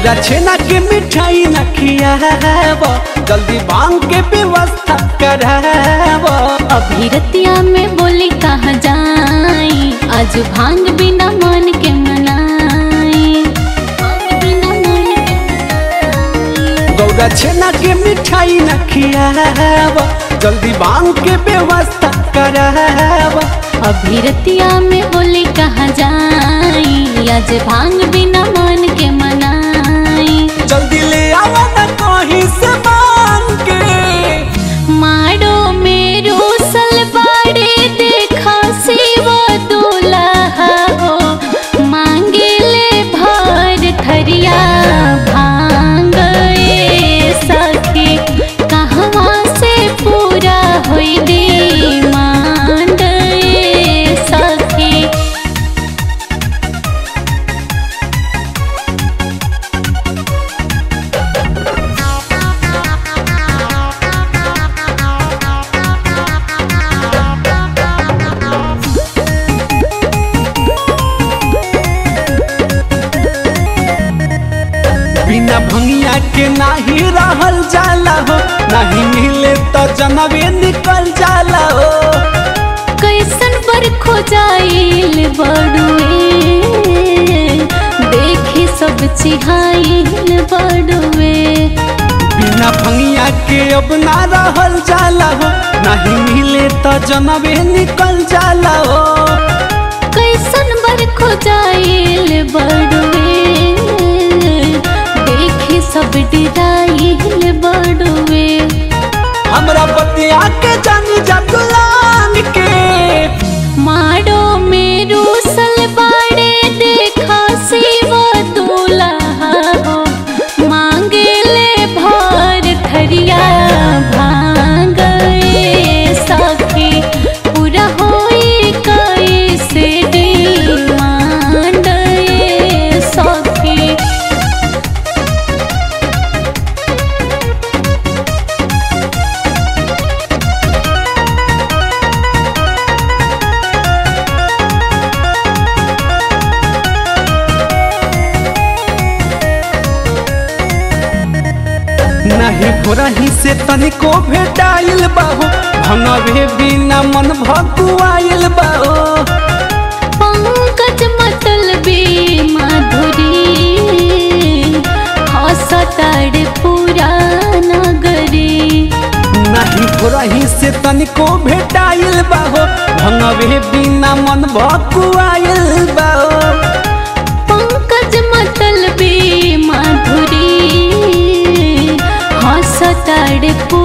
गौरा छेना के मिठाई न खियाब जल्दी भांग के व्यवस्था कराब अभी रतिया में बोली कहाँ जाई आज भांग बिना मन के मनाई भांग बिना मन के मनाई। गौरा छेना के मिठाई न खियाब जल्दी भांग के व्यवस्था कराब अभी रतिया में बोली कहाँ जाई आज भांग बिना मन के मनाई जल्दी ले आवा न कहीं से मांग के माड़ो मेरो सलवारे देखा शिव दूल्हा हो मांगे ले भर थरिया भांग ए सखी कहवा से पूरा होई डिमांड ए सखी बिना भंगिया के नाही रहल जाला हो नहीं मिले तो जनवे निकल जाला हो कैसन पर खोजाइल बड़ुए देखी सब चिहाइल बड़ुए बिना भंगिया के अब ना रहल जाला हो नहीं मिले तो जनवे निकल जाला हो कैसन बर खोजाइल बड़ुए देखी सब डिराइल बड़ुए हमरा बतिया के जानी जतलान के माड़ो मेरो सलवारे देखा शिव दूल्हा हो मांगे ले भर थरिया भांग ए सखी पूरा होई कैसे डिमांड ए सखी नहीं भोरही से तनिको भेटाइल बाहो भंगवे बिना मन भकुआइल बाहो पंकज मतलबी माधुरी हसताड़ पूरा नगरी नहीं भोरही से तनिको भेटाइल बाहो भंगवे बिना मन भकुआइल बाहो पंकज मतलबी माधुरी हसताड़ पूरा